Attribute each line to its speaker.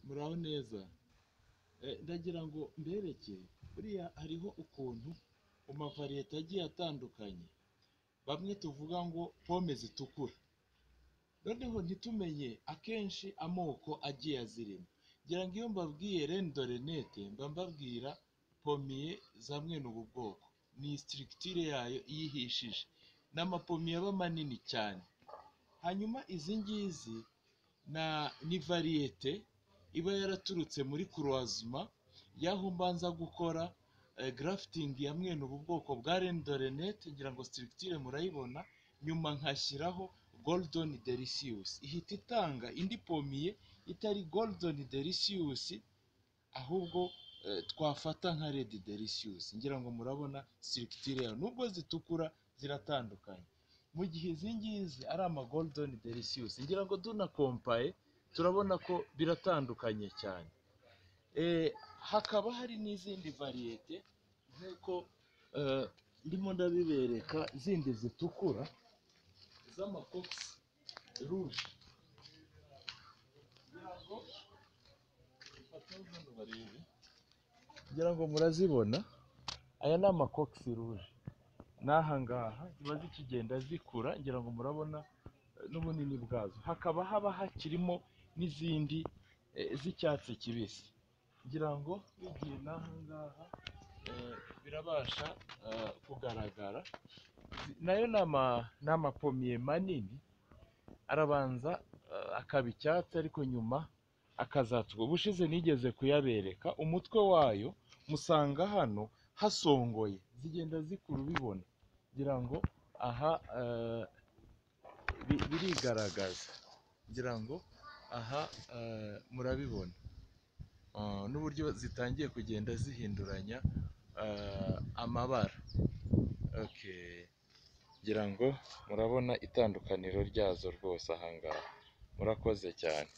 Speaker 1: muraho neza ndagira ngo mbereke buriya hariho ukuntu mu mavariyete agiye atandukanye bamwe tuvuga ngo pome zitukura noneho ntitumenye akenshi amoko agiye azirimo ngira ngo iyo mbabwiye rendorenete mba mbabwira pomiye za mwene ubu bwoko ni sitirikitire yayo iyihishije ni amapomiye aba manini cyane hanyuma izi ngizi ni variyete iba yaraturutse muri kuruwazima y'aho mbanza gukora garafitingi ya mwene ubu bwoko bwa rendorenete ngira ngo sitirikitire murayibona nyuma nkashyiraho goludoni derisiyusi ihita itanga indi pomiye itari goludoni derisiyusi ahubwo twafata nka redi derisiyusi ngira ngo murabona sitirikitire yayo nubwo zitukura ziratandukanye mu gihe izi ngizi ari amagoludoni derisiyusi ngira ngo dunakompaye turabona ko biratandukanye cyane hakaba hari n'izindi variyete nk'uko ndimo ndabibereka zindi zitukura z'amakokisi ruje ngira ngo murazibona aya ni amakokisi ruje n'aha ngaha ziba zikigenda zikura ngira ngo murabona n'ubunini bwazo hakaba haba hakirimo n'izindi z'icyatsi kibisi ngira ngo n'igihe n'aha ngaha birabasha kugaragara nayo ni amapomiye manini arabanza akaba icyatsi ariko nyuma akazatuka ubushize nigeze kuyabereka umutwe wayo musanga hano hasongoye zigenda zikura ubibona ngira ngo aha birigaragaza ngira ngo aha murabibona n'uburyo zitangiye kugenda zihinduranya amabara ngira ngo murabona itandukaniro ryazo rwose aha ngaha murakoze cyane